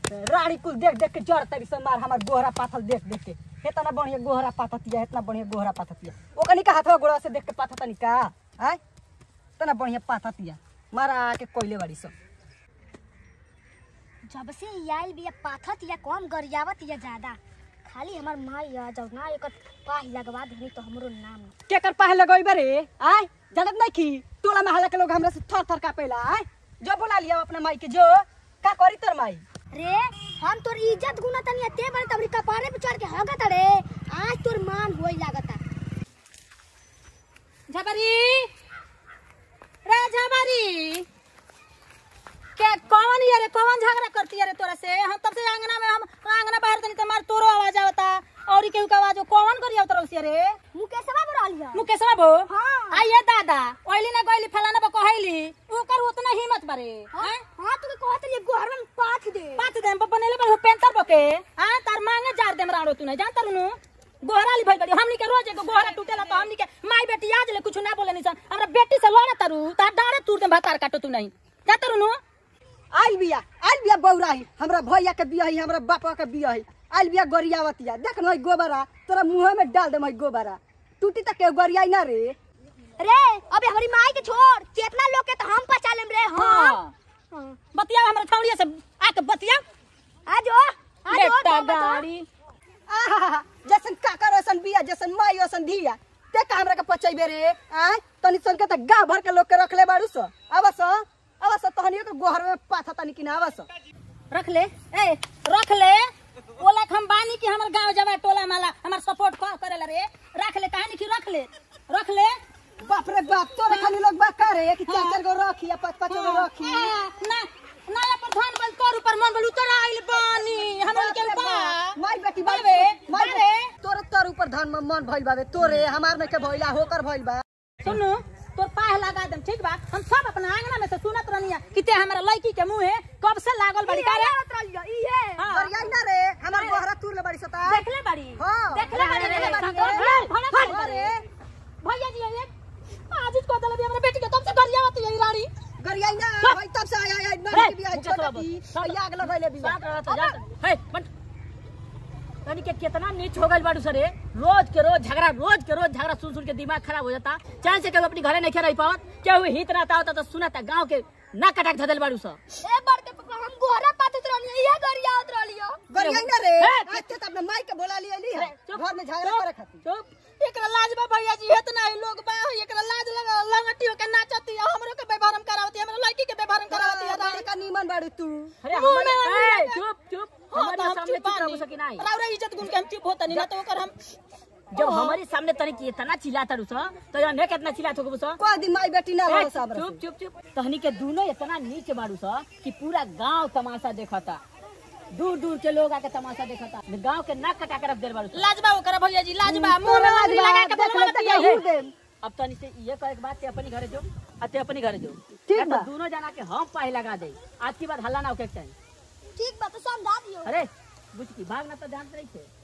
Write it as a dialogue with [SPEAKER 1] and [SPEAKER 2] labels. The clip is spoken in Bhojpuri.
[SPEAKER 1] राड़ी कुल देख देख के जड़ तरी से मार हमार गोहरा पाथल देख देख के इतना बढ़िया गोहरा पाथतिया इतना बढ़िया गोहरा पाथतिया ओकनी का हाथवा गोड़ा से देख के पाथतनी का आय इतना बढ़िया पाथतिया मारा के कोइले बाड़ी सब
[SPEAKER 2] जब से ई आइल बिया पाथत या कम गरियावत या ज्यादा खाली हमार माई आ जाओ ना एक पाही लगवा देनी तो हमरो नाम
[SPEAKER 1] केकर पाहे लगोई बरे आय जानत नहीं की टोला महला के लोग हमरा से थर थर कापेला आय जो बुला लिया अपना माई के जो का करी तोर माई
[SPEAKER 2] रे हम तोर इज्जत गुना तनी ते बड़े तबरी कपारे पे चढ़ के हगत रे आज तोर मान होई लागता
[SPEAKER 3] झबरी रे झबरी के कौन ये रे कौन झगड़ा करती है रे तोरा से हम तब से आंगना में हम आंगना बाहर तनी तमार तोरो आवाज आवता और केहू के आवाज कौन करी आवत से रे
[SPEAKER 2] मुकेशवा बोल लिया
[SPEAKER 3] मुकेशवा बो
[SPEAKER 2] हाँ।
[SPEAKER 3] आइए दादा ओइली ना गइली फलाना बा कहैली ओकर उतना हिम्मत बारे
[SPEAKER 2] हां हां तू कहत रे गोहर में पाथ दे
[SPEAKER 3] पाँच दिन पर बनेले बा पेंटर बके हां तार मांगे जार देम राणो तू नहीं जानता रुनु गोहरा ली भइल बड़ी हमनी के रोज एगो गोहरा टूटेला तो हमनी के माई बेटी आज ले कुछ ना बोले निसन हमरा बेटी से लड़ा तारू तार डारे तूर दे भातार काटो तू नहीं जानता रुनु
[SPEAKER 1] आइल बिया आइल बिया बौराही हमरा भैया के बिया हमरा बापा के बिया आइल बिया गोरियावतिया देख न गोबरा तोरा मुंह में डाल दे मैं गोबरा टूटी तक के गोरियाई ना रे
[SPEAKER 2] रे अबे हमारी माई के छोड़ चेतना लोग के तो हम पचा लेम रे हां
[SPEAKER 3] बतिया हमरा छौड़िया से आके बतिया
[SPEAKER 2] आजो आजो
[SPEAKER 3] बेटा गाड़ी
[SPEAKER 1] आहा जैसन काकर वैसन बिया जैसन माई वैसन धिया ते का हमरा के पचैबे रे आय तनी सन के त गांव भर के लोग के रखले बाड़ू सो आवस आवस तहनियो के गोहर में पाथा तनी कि ना आवस
[SPEAKER 3] रख ले ए रख ले बोला हम बानी कि हमर गांव जवा टोला माला हमर सपोर्ट कर करेला रे रख ले कहानी की रख ले रख ले
[SPEAKER 1] बाप रे बाप तोरे खाली लोग बा करे कि चार चार गो रखी या पांच पांच गो रखी
[SPEAKER 3] ना नया प्रधान बल तोर ऊपर मन बल उतर आइल बानी हमर के बा
[SPEAKER 1] माई बेटी
[SPEAKER 3] बाबे,
[SPEAKER 1] माई
[SPEAKER 3] बाबे।
[SPEAKER 1] तोरे तोर ऊपर धन में मन भइल बाबे तोरे हमार में के भइला होकर भइल बा
[SPEAKER 3] सुनु तोर पाह लगा देम ठीक बा हम सब अपना आंगना में से सुनत रहनिया कि ते हमरा लड़की के मुंह कब से लागल बड़ी का रे
[SPEAKER 2] इहे
[SPEAKER 3] हाँ।
[SPEAKER 1] गरियाई ना रे हमार गोहरा तूर ले बड़ी सता
[SPEAKER 3] देखले बड़ी
[SPEAKER 1] हाँ।
[SPEAKER 3] देखले बड़ी
[SPEAKER 1] देखले
[SPEAKER 3] देखले
[SPEAKER 1] बड़ी।
[SPEAKER 3] बड़ी
[SPEAKER 1] हाँ रे।
[SPEAKER 3] भैया जी ये आज को दल भी हमरा बेटी के तब से गरिया होती है रानी
[SPEAKER 1] गरियाई ना
[SPEAKER 3] हाँ।
[SPEAKER 1] भाई तब से आया आया ना
[SPEAKER 3] हे,
[SPEAKER 1] के बिया
[SPEAKER 3] मुकेश
[SPEAKER 1] छोटा
[SPEAKER 3] बाबू,
[SPEAKER 1] की
[SPEAKER 3] सब-
[SPEAKER 1] भैया अगला भइले बिया
[SPEAKER 3] बात रहा था जान हे बट तनी के कितना नीच हो गइल बाड़ू सरे रोज के रोज झगड़ा रोज के रोज झगड़ा सुन सुन के दिमाग खराब हो जाता चाहे से केहू अपनी घरे नहीं रह पावत केहू हित रहता होता तो सुनाता गांव के ना कटाक धदल बाड़ू स
[SPEAKER 2] ए बड़के पप्पा हम गोहरा पाथत रहनी इहे गरियावत रहलियो
[SPEAKER 1] गरियाई ना रे
[SPEAKER 3] हे,
[SPEAKER 1] आज ते अपने माई के बोला लिया ली है
[SPEAKER 3] चुप,
[SPEAKER 1] घर में झगड़ा
[SPEAKER 3] चुप,
[SPEAKER 1] करे खातिर
[SPEAKER 3] चुप एकरा लाज बा भैया जी इतना ही लोग बा एकरा लाज लगा लंगटी होके नाचती है हमरो के व्यवहारम करावती है हमरा लड़की के व्यवहारम करावती है
[SPEAKER 1] बारे का नीमन बाड़ू तू
[SPEAKER 3] अरे
[SPEAKER 2] मुंह में
[SPEAKER 3] हमारे
[SPEAKER 2] वाली
[SPEAKER 3] ए, चुप चुप हमारे सामने चुप रहो सकी नहीं राउरा इज्जत गुण के हम चुप होता नहीं ना तो ओकर हम जब हमारे सामने तनी की इतना चिल्लाता रुस तो यार ने कितना चिल्लात हो बुस
[SPEAKER 1] कोई दिन माई बेटी ना रहो सब
[SPEAKER 3] चुप चुप चुप तहनी के दोनों इतना नीचे बाड़ू सा कि पूरा गांव तमाशा देखता दूर दूर के लोग आके तमाशा देखता गांव के नाक कटा के रख देल बाड़ू लाजबा ओकरा भैया जी लाजबा मुंह में लाज लगा के
[SPEAKER 1] देख ले
[SPEAKER 3] बोलवा
[SPEAKER 1] तक
[SPEAKER 3] दिया
[SPEAKER 1] हूर दे
[SPEAKER 3] अब तनी से ये कहे के बात ते अपनी घरे जो आ ते अपनी घरे जो
[SPEAKER 1] ठीक
[SPEAKER 3] या तो
[SPEAKER 1] बा।
[SPEAKER 3] दोनों जना के हम पाही लगा दे आज की बात हल्ला ना होके चाहिए
[SPEAKER 2] ठीक बा तो समझा दियो
[SPEAKER 3] अरे बुझ की भाग ना तो ध्यान से रही थे